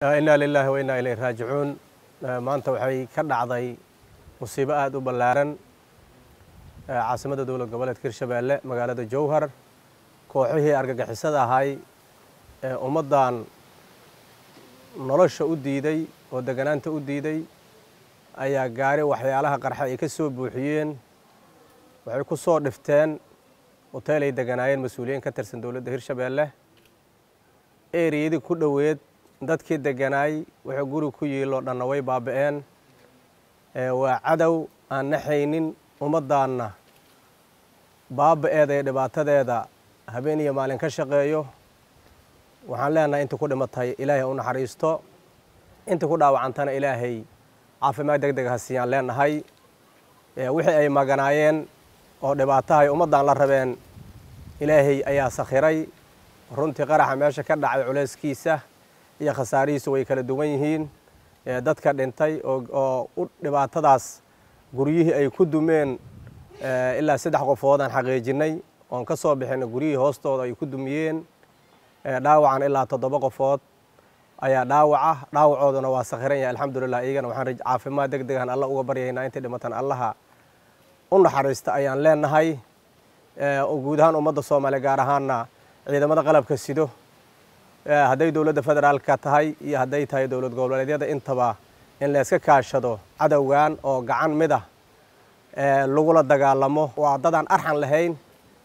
inaa lilaahi wa innaa ilayhi raajicuun maanta waxay ka dhacday musiibo aada u ballaaran caasimadda dowlad goboleedka hirshabeelle magaalada jowhar kooxihii argagixisada ahay ee ummaddan nolosha u diiday oo deganaanta u diiday ayaa gaari waxyaalaha qarxa ay ka soo buuxiyeen waxay ku soo dhifteen hoteel ay deganaayeen mas-uuliyiin ka tirsan dowladda hirshabeelle eriyadii ku dhoweed dadkii deganaay wuxuu guri ku yiiloo dhanna way baaba'een waa cadow aan naxaynin ummaddaanna baaba'eeda iyo dhibaatadeeda habeen iyo maalin ka shaqeeyo waxaan leenahay intii ku dhimatay ilaahay u naxariisto intii ku dhaawacantana ilaahay caafimaad deg deg ha siiyaan leenahay wixii ay maganaayeen oo dhibaatahay ummaddan la rabeen ilaahay ayaa sakhiray runtii qaraxa meesha ka dhacay culayskiisa iyo khasaarihiisu way kala duwan yihiin dadka dhintay oo u dhibaatadaas guryihii ay ku dumeen ilaa saddex qofood aan xaqiijinay oon ka soo bixinay guryihii hoostooda ay ku dumiyeen dhaawacan ilaa toddoba qofood ayaa dhaawaca dhaawacooduna waa sakhiran yahay alxamdulilah iyagana waxaan caafimaad deg degan alla uga baryaynaa intay dhimatan allaha u naxariista ayaan leenahay guud ahaan ummadda soomaaliya gaar ahaanna ciidamada qalabka sido hadday dowladda federaalka tahay iyo hadday tahay dowlad goboleedyada intaba in layska kaashado cadowgan oo gacan mid ah lagula dagaalamo waa dadaan arxan lahayn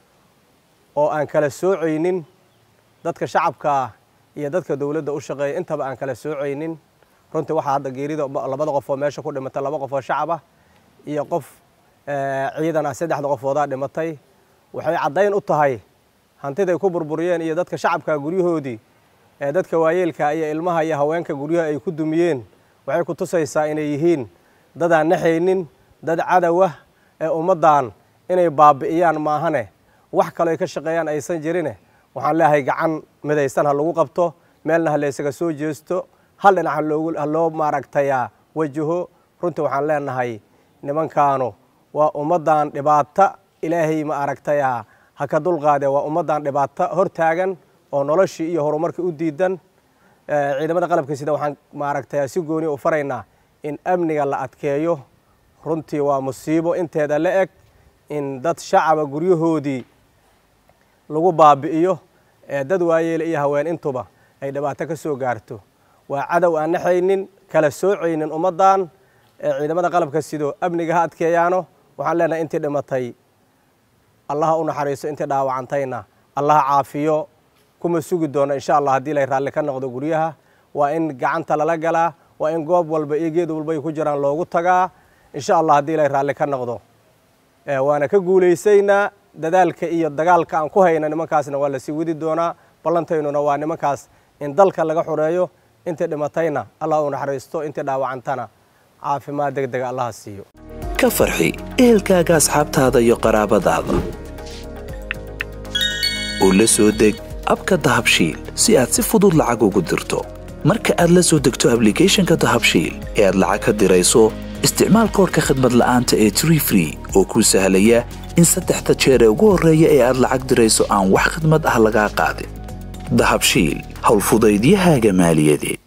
oo aan kala soocaynin dadka shacabka iyo dadka dowladda u shaqeeya intaba aan kala soocaynin runtii waxaa hadda geerida labada qof oo meesha ku dhimatay laba qof oo shacab ah iyo qof ciidan ah saddexda qofoodaa dhimatay waxay caddayn u tahay hantiday ku burburiyeen iyo dadka shacabka guryahoodii ee dadka waayeelka iyo ilmaha iyo haweenka guryaha ay ku dumiyeen waxay ku tusaysaa inay yihiin dadaan naxaynin dad cadowah ee ummaddan inay baabi'iyaan maahane wax kaloo ay ka shaqeeyaan aysan jirine waxaan leeyahay gacan midaysan ha lagu qabto meelna ha laysaga soo jeesto hal dhinac ha loo maaragtayaa wajaho runtii waxaan leenahay nimankaanu waa ummaddan dhibaata ilaahay ma aragtayaa ha ka dulqaadee waa ummaddan dhibaato hor taagan oo noloshii iyo horumarkii u diidan ciidamada qalabka sida waxaan maaragtayaa si gooni u faraynaa in amniga la adkeeyo runtii waa musiibo inteeda la eg in dad shacaba guryahoodii lagu baabi'iyo dad waayeele iyo haween intuba ay dhibaato ka soo gaarto waa cadow aan naxaynin kala soocaynin ummaddan ciidamada qalabka sido amniga ha adkeeyaano waxaan leenahay intii dhimatay allaha u naxariiso intii dhaawacantayna allaha caafiyo kuma sugi doono insha allah haddii lay raalli ka noqdo guryaha waa in gacanta lala galaa waa in goob walba iyo geed walba ay ku jiraan loogu tagaa insha allah haddii lay raalli ka noqdo waana ka guulaysaynaa dadaalka iyo dagaalka aan ku hayna nimankaasna waa lasii wadi doonaa ballantaynuna waa nimankaas in dalka laga xureeyo intii dhimatayna allah u naxariisto intii dhaawacantana caafimaad deg dega allaha siiyo ka farxi ehelkaaga asxaabtaada iyo qaraabadaada oo la soo deg abka dahabshiil si aad si fudud lacag ugu dirto marka aad la soo degto ablicathonka dahabshiil ee aad lacag ka dirayso isticmaal koorka khadmad la'aanta ee tree free oo kuu sahlaya in saddexda jeer ee ugu horreeya ee aad lacag dirayso aan wax khidmad ah lagaa qaadin dahabshiil howlfudaydiyahaaga maaliyadeed